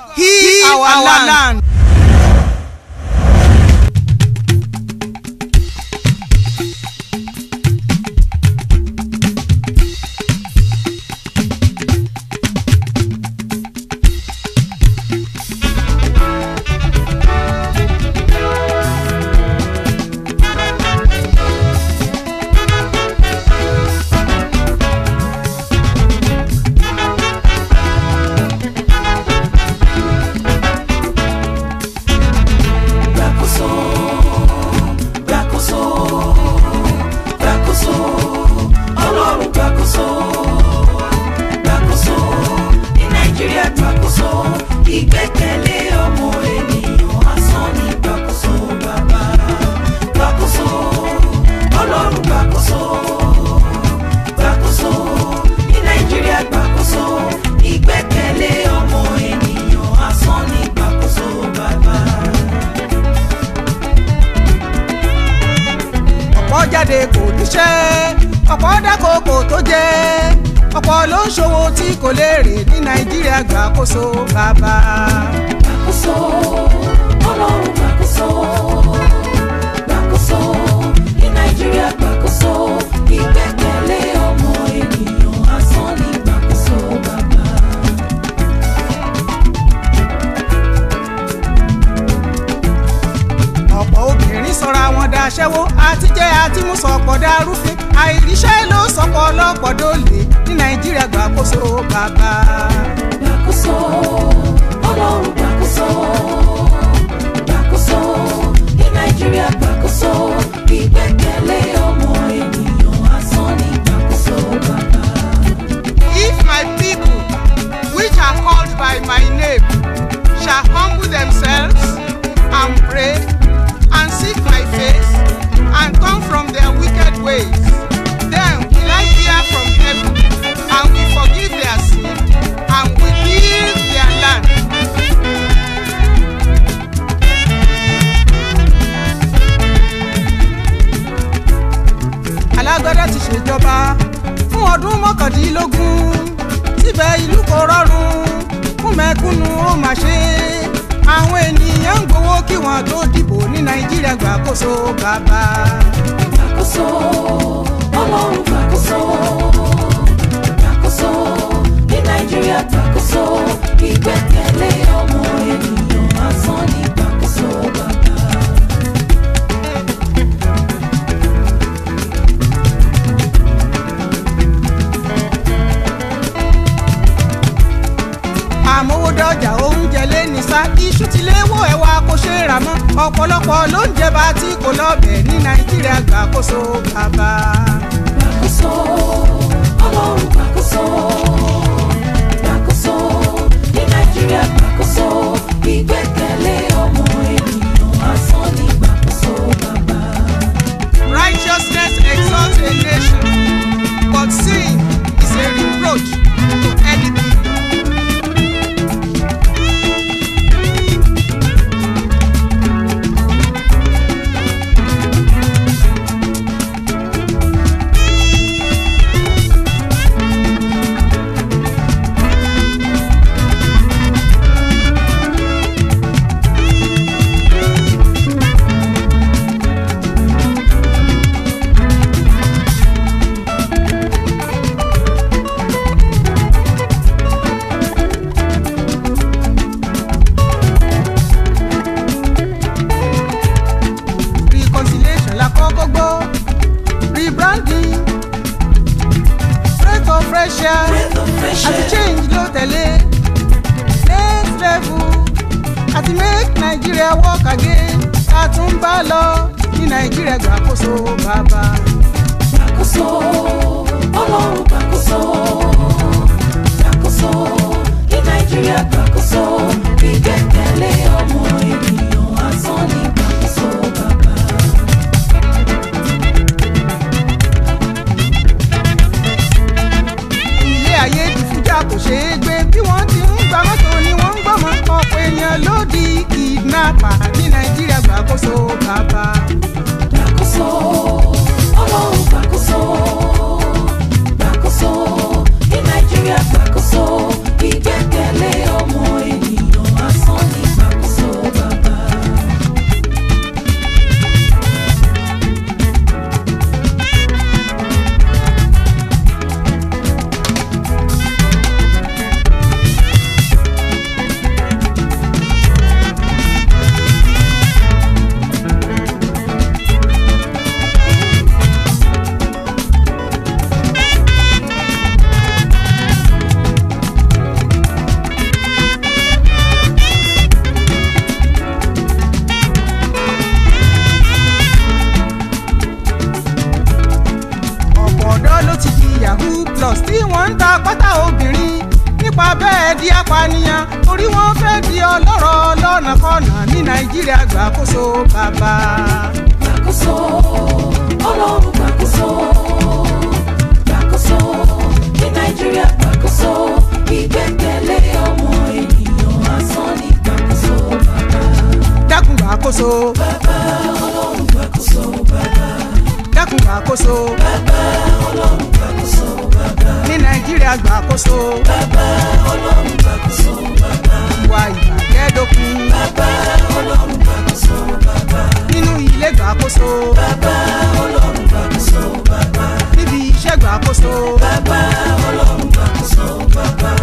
Heal our land. Gbàkóso, gbàkóso, gbàkóso, Ọlọ́run gbàkóso, gbàkóso, ní Nàìjíríà gbàkóso, ìgbẹ́kẹ̀lé ọmọ ènìyàn asán ní gbàkóso bàbá. Gbàkóso, Ọlọ́run gbàkóso, gbàkóso, ní Nàìjíríà gbàkóso, ìgbẹ́kẹ̀lé ọmọ ènìyàn asán ní gbàkóso bàbá. ọ̀pọ̀ jáde kò níṣẹ́ ọ̀pọ̀ dáko kò tó jẹ́ ọ̀pọ̀ ló ń ṣòwò tí kò léèrè ní nàìjíríà gbàkóso bàbá. gbàkóso ọlọ́run gbàkóso gbàkóso ní nàìjíríà gbàkóso ìgbẹ́kẹ̀lé ọmọ ènìyàn asán ní gbàkóso bàbá. ọ̀pọ̀ obìnrin sọra wọn daṣẹ́wó àtijẹ́ àtimúsọ̀pọ̀ darúfin àìríṣẹ́ ló sọ̀pọ̀ ọlọ́pọ̀ dólè ní nàìjíríà gbàkóso bàbá. gbàkóso ọlọ́run gbàkóso gbàkóso ní nàìjíríà gbàkóso ìgbẹ́kẹ̀lé ọmọ ènìyàn asán ní gbàkóso bàbá. If my people, which are called by my name, shall humble themselves and pray and seek my face and turn from their wicked ways, then will I hear from heaven and will forgive their sin and will heal their land. alágbádá ti ṣèjọba fún ọdún mọ́kàndínlógún síbẹ̀ ìlú kò rọrùn fún mẹ́kúnnù ó mà ṣe àwọn ènìyàn ń gbowó kí wọ́n tó dìbò ní nàìjíríà gbàkóso bàbá. gbàkóso ọlọ́run gbàkóso gbàkóso ní nàìjíríà gbàkóso ìgbẹ́kẹ̀lé ọmọ ènìyàn asán ní gbàkóso bàbá. àmówódọ́jà oúnjẹ lé ní sá iṣu ti léwó ẹ̀wà kò ṣe é rà mọ́ ọ̀pọ̀lọpọ̀ ló ń jẹba tí kò lọ́bẹ̀ ní nàìjíríà gbàkóso bàbá. gbàkóso ọlọ́run gbàkóso gbàkóso ní nàìjíríà gbàkóso ìgbẹ́kẹ̀lé ọmọ ènìyàn asán ní gbàkóso bàbá. Righteousness exalts a nation, but sin is a reproach to any people. reconciliation la kọ́kọ́ gbọ́ rebranding break of fresh air Breath of fresh àti air. change ló tẹ̀lé next level àti make Nigeria work again a tún bá lọ ní Nigeria gbàkóso bàbá. gbàkóso ọlọ́run gbàkóso gbàkóso ní nàìjíríà gbàkóso ìgbẹ́kẹ̀lé ọmọ ènìyàn asán ní gbàkóso bàbá. ilé ayé ti fújà kò ṣeé gbé bí wọ́n ti ń gba mọ́tò ni wọ́n ń gbọ́mọ ọ̀pọ̀ èèyàn ló di kidnapper ní Nàìjíríà gbàkóso bàbá. gbàkóso ọlọ́run gbàkóso gbàkóso ní nàìjíríà gbàkóso ìgbẹ́kẹ̀lé ọmọ ènìyàn di apànìyàn orí wọn fẹ́ di ọlọ́rọ̀ lọ́nàkọ́nà ní nàìjíríà gbàkóso bàbá. gbàkóso ọlọ́run gbàkóso gbàkóso ní nàìjíríà gbàkóso ìgbẹ́kẹ̀lé ọmọ ènìyàn asán ní gbàkóso bàbá dákun gbàkóso bàbá ọlọ́run gbàkóso bàbá dákun gbàkóso bàbá ọlọ́run gbàkóso bàbá ní nàìjíríà gbàkóso bàbá ọlọ́run gbàkóso bàbá ìwà ìbàjẹ́ dókun bàbá ọlọ́run gbàkóso bàbá nínú ilé gbàkóso bàbá ọlọ́run gbàkóso bàbá níbi iṣẹ́ gbàkóso bàbá ọlọ́run gbàkóso bàbá